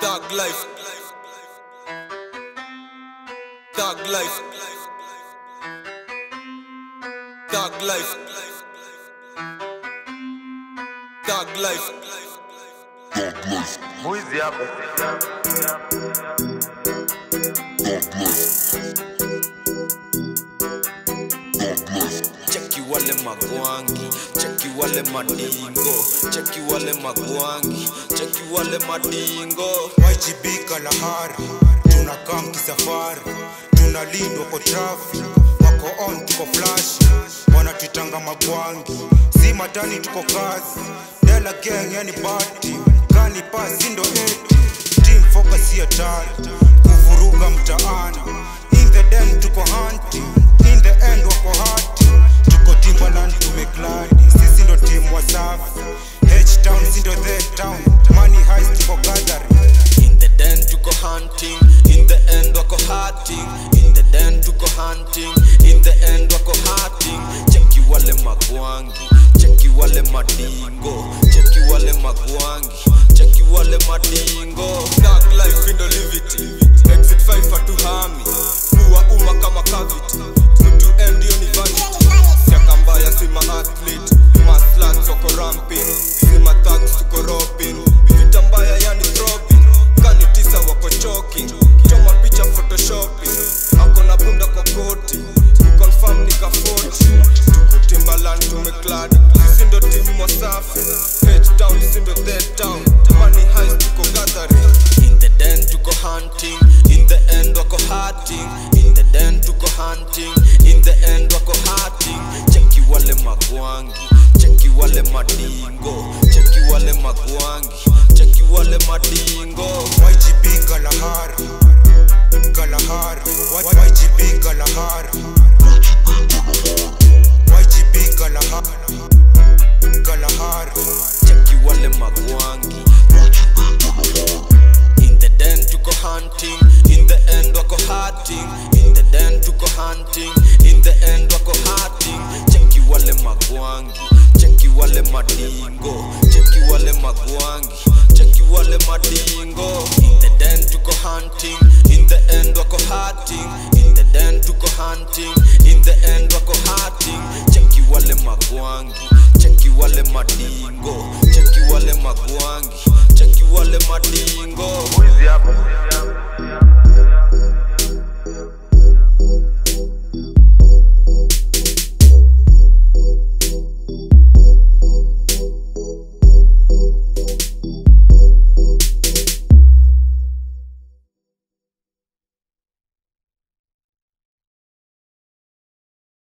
Thug life. Thug life. Thug life. Thug life. Mwizi hapo. Cheki wale magwangi, cheki wale madingo, cheki wale magwangi, cheki wale madingo. YGB Kalahari, tunakaa mkisafari, tunalindwa kwa traffic, wako on tuko flash, wanatutanga magwangi, si matani tuko kazi, Dela gang yani bati, kani pasi ndo eti, team focus si hatari, kuvuruga mtaani, in the den tuko hunting, in the end wako hati, tuko Timberland tumekladi, sisi ndo timu wasafi, H-Town si ndo the town, money heist tuko gathering, In the den tuko hunting, in the end wako hunting, in the den tuko hunting, in the end wako hunting. Cheki wale magwangi, cheki wale madingo, cheki wale magwangi, cheki wale madingo. Thug life in the livity, exit 5 hatuhami, kuwa umma kama cavity, kutu end hiyo ni vanity. Siaka mbaya si ma athlete, maslats wako ramping, si ma thugs tuko robbing, vita mbaya yani throbbing, kani tisa wako choking, choma picha photoshopping, ako na bunda kwa koti, kuconfirm nika 40, tuko Timberland tumeklad, sisi ndo timu wasafi, H-Town sisi ndo that town, money heist tuko gathering, in the den tuko hunting, in the end wako hunting, in the den tuko hunting, in the end wako hunting, cheki wale magwangi, cheki wale madingo, cheki wale magwangi, cheki wale madingo. YGB Kalahari, Kalahari, Y- YGB Kalahari, YGB Kalahari, Kalahari, cheki wale magwangi in the den tuko hunting in the end wako hunting in the den tuko hunting in the end wako hunting cheki wale magwangi cheki wale madingo cheki wale magwangi cheki wale madingo in the den tuko hunting in the end wako hunting in the den tuko hunting in the end wako hunting cheki wale magwangi cheki wale madingo cheki wale magwangi cheki wale madingo Mwizi hapo.